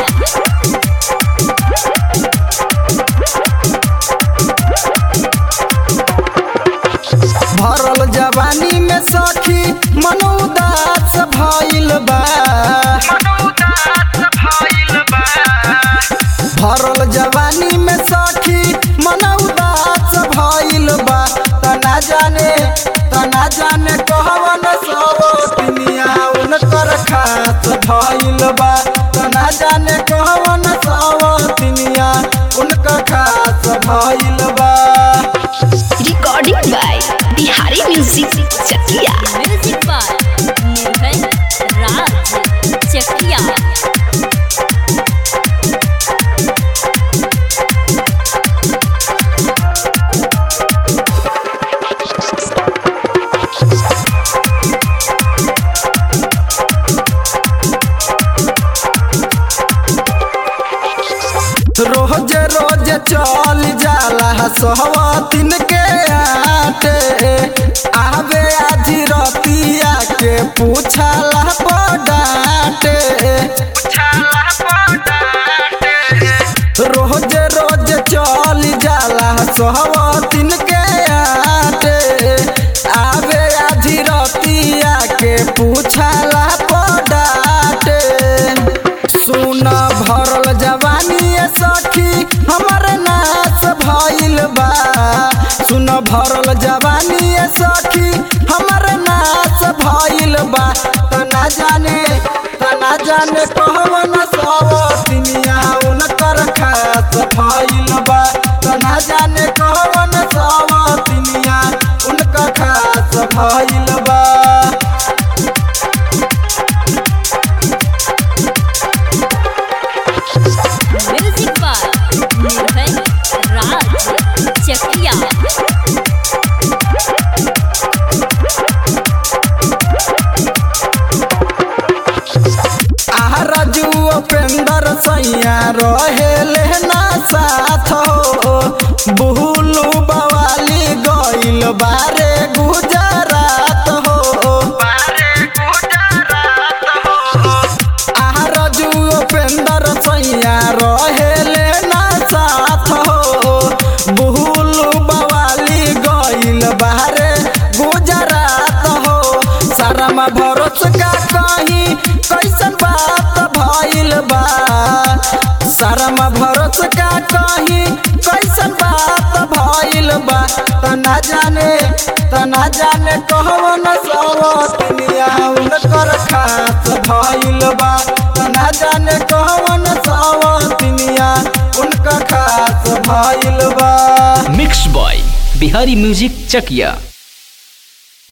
भरल जवानी में सखी मन उदास भइल बा भरल जवानी में सखी मन उदास भइल बा तना जाने तना जाने कहवन सब दुनिया उनकर खास भइल बा तना जाने कहवन सब दुनिया उनकर खास भइल बा recording by Bihari music Chakia music by Nirbhay Raj Chakia रोज रोज चल जाला सहवतिन के आटे आवे आज रतिया के पूछला पडाटे रोज रोज चल जाला सहवतिन के आटे आवे आज रतिया के पूछला पडाटे सुन भरल जवानी सखी हमर नाच भइल बा सुन भरल जवानी सखी हमर नाच भइल बा तना जाने तना जाने कहवन सब दुनिया उनकर खास भइल बा तना जाने कहवन सब दुनिया उनकर खास भइल बा म्यूजिक बाय निर्भय राज चकिया आरजू उपेंद्र सैया रहेले ना साथ हो बुहलू बवाली गइल बारे गुजरात हो आरजू उपेंद्र सैया रहेले ना साथ हो बुहलू बवाली गइल बारे गुजरात हो शर्मा भरोस का कहीं कैसन बात भइल बा शर्मा भरोस का कहीं कैसन बात भइल बा तना जाने तना जाने कहवन सब दुनिया उनकर खास भइल बा तना जाने कहवन सब दुनिया उनकर खास भइल बा मिक्स बॉय बिहारी म्यूजिक चकिया